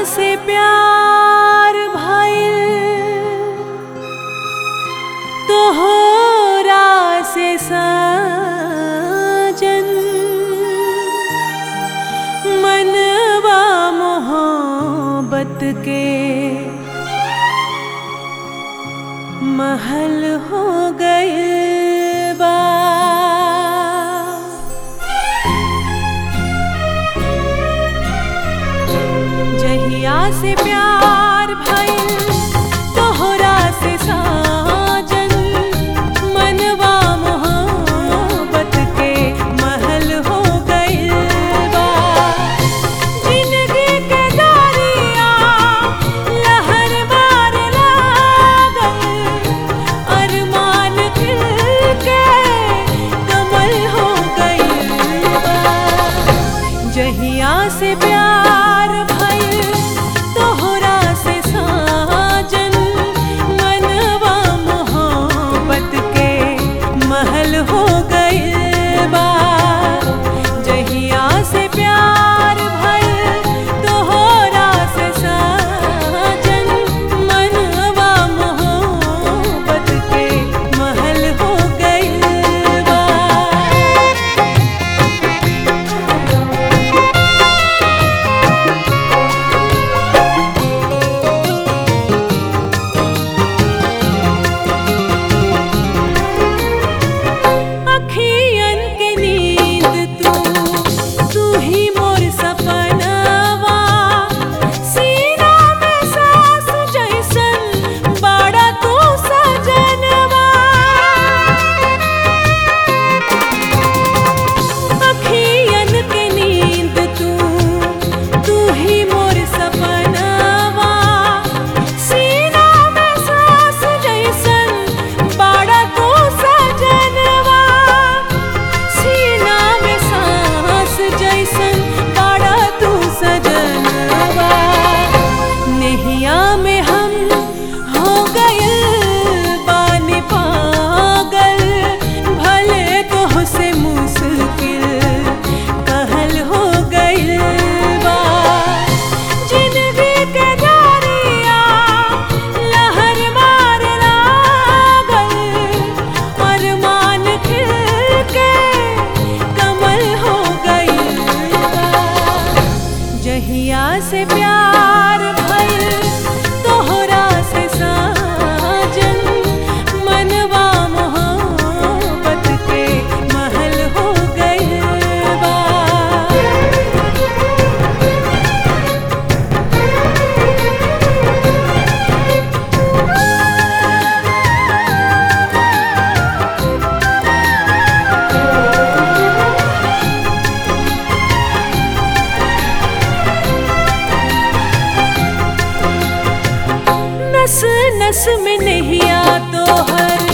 से प्यार भइल तोहरा से साजन मनवा मोहब्बत के महल हो गए बा जहिया से प्यार भइल तोहरा से साजन मनवा मोहब्बत के महल हो गइल बा जिंदगी के दरिया लहर मार लागल अरमान खिल के कमल हो गइल बा जहिया से प्यार भइल तोहरा से साजन मनवा मोहब्बत के महल हो गइल बा जहिया से प्यार भइल तोहरा से साजन मनवा मोहब्बत के महल हो गइल बा अखियन के नींद तू तू ही मोर सपनवा सीना में सांस जैसन बड़ा तू सजनवा अखियन के नींद तू तू ही मोर सपनवा सीना में सांस जैसन बड़ा तू सजनवा सीना में सांस जैसन बड़ा तू सजनवा नहिया में हम हो गए बानी पागल भले तो से मुश्किल कहल हो गइल बा जिंदगी के दरिया लहर मार लागल अरमान खिल के कमल हो गइल बा जहिया से प्यार भइल तोहरा से साजन मनवा मोहब्बत के महल हो गइल बा नस नस में नहीं आ तो हर